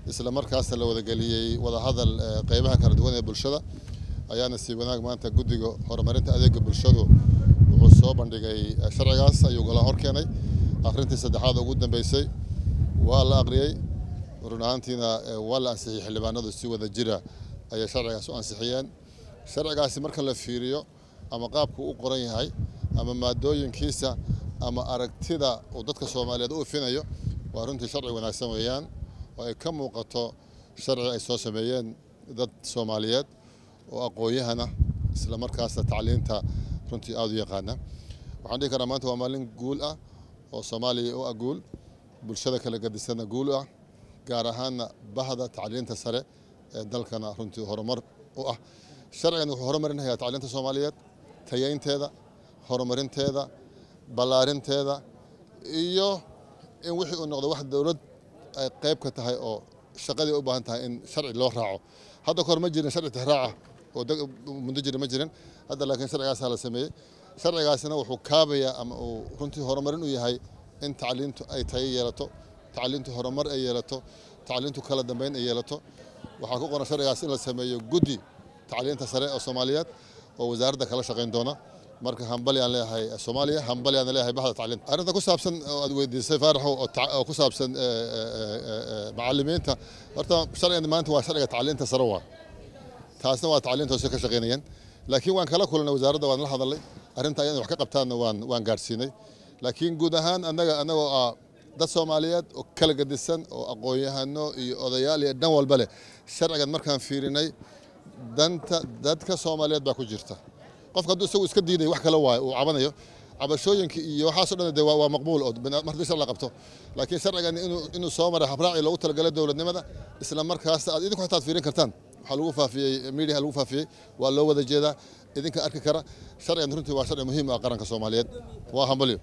isla markaasna la wadageliyey wadahadal qeybaha kala duwan ee bulshada ayaana sii wanaag maanta guddiga horumarinta adeega bulshadu wuxuu soo bandhigay sharcigaas ayuu gola hor keenay akhrintii saddexaad ugu dambeysay waa la aqriyey run ahaantiina waa la ansixiyey xildhibaanadu si wada jira ayay sharcigaas u ansixiyeen sharcigaasi marka la fiiriyo ama qaabku u qoran yahay ama maadooyinkiisa ama aragtida uu dadka soomaaliyeed u ifinayo waa runtii sharci wanaagsan weeyaan oo ay ka muuqato sharci ay soo sameeyeen dad soomaaliyeed oo aqoon-yahana isla markaasna tacliinta runtii aada u yaqaana waxaan dhihi karaa maanta waa maalin guul ah oo soomaaliya u ah guul bulshada kala gadisanna guul u ah gaar ahaanna bahda tacliinta sare ee dalkana runtii horumar u ah sharcigan wuxuu horumarinayaa tacliinta soomaaliyeed tayeynteeda horumarinteeda ballaarinteeda iyo in wixii uu noqdo wax dowlad ay qayb ka tahay oo shaqadii u baahan tahay in sharci loo raaco hadda kahor ma jirin sharci tixraaca oo muddo jira ma jirin hadda laakiin sharcigaasaa la sameeyey sharcigaasina wuxuu kaabayaa ama uu runtii horumarin u yahay in tacliintu ay tayo yeelato tacliintu horumar ay yeelato tacliintu kala dambeyn ay yeelato waxaa ku qoran sharcigaas in la sameeyo guddi tacliinta sare oo soomaaliyeed oo wasaaradda kala shaqayn doona marka hambali aan leeyahay soomaaliya hambali aan leeyahay bahda tacliinta arrinta ku saabsan oo aad weydiisay faaraxo oo ku saabsan macallimiinta horta sharcigan maanta waa sharciga tacliinta sare waa taasna waa tacliinta hoose ka shaqaynayeen laakiin waan kala kulanay wasaaradda waan la hadalnay arrinta ayaan wax ka qabtaanna waan waan gaadhsiinay laakiin guud ahaan annaga annagoo ah dad soomaaliyeed oo kala gadisan oo aqoon-yahano iyo odayaal iyo dhan walba leh sharcigan markaan fiirinay danta dadka soomaaliyeed baa ku jirta qofka hadduu isagu iska diiday wax kale waayo uu cabanayo cabashooyinka iyo waxaasoo dhan de waa maqbuul oo mar haddii shar la qabto laakiin sharcigan inuu inuu soo maray habraaci loogu talagalay dowladnimada isla markaasna aad idinku xataa fiirin kartaan waxaa lagu faafiyey media lagu faafiyey waa loo wada jeedaa idinka arki kara sharcigan runtii waa sharci muhiim ah qaranka soomaaliyeed waa hambalyo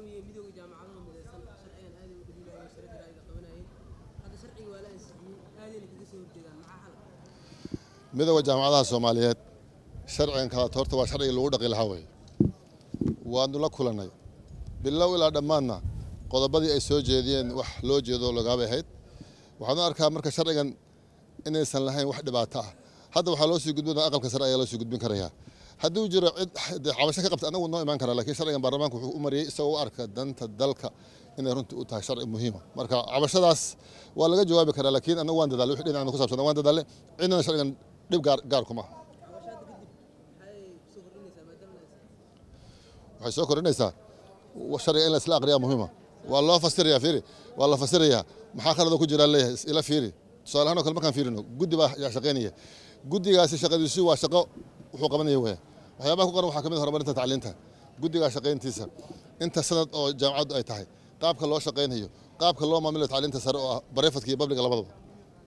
midooda jaamacadaha soomaaliyeed sharcigan kalaat horta waa sharcigii lagu dhaqi lahaa wey waanu la kulannay bilow ilaa dhammaanna qodobadii ay soo jeediyeen wax loo jeedo lagaabay ahayd waxaanu arkaa marka sharcigan inaysan lahayn wax dhibaato ah hadda waxaa loo sii gudbin aqalka sare ayaa loo sii gudbin karayaa hadduu jiro cid cabasho ka qabta anagu noo imaan karaa lakiin sharcigan baarlamaanka wuxuu u mariyey isagoo u arka danta dalka inay runtii u tahay sharci muhiima marka cabashadaas waa laga jawaabi karaa laakiin anagu waan dadaalay wixii dhinacna ku saabsan waan dadaalay cidnana sharcigan dhib gaar gaar kuma waxay soo kordhinaysaa sharciga in la isla aqriyaa muhiima waa loo fasirayaa fiiri waa la fasirayaa maxaa khalada ku jiraa leeyahay ila fiiri tusaale ahaan oo kale markaan fiirino guddi baa yaa shaqaynaya guddigaasi shaqadiisu waa shaqo wuxuu qabanaya weya waxyaabaha ku qoran waxaa ka mid horumarinta tacliinta guddigaa shaqayntiisa inta sanad oo jaamacaddu ay tahay qaabka loo shaqaynayo qaabka loo maamulayo tacliinta sare oo ah barefadka iyo babliga labadaba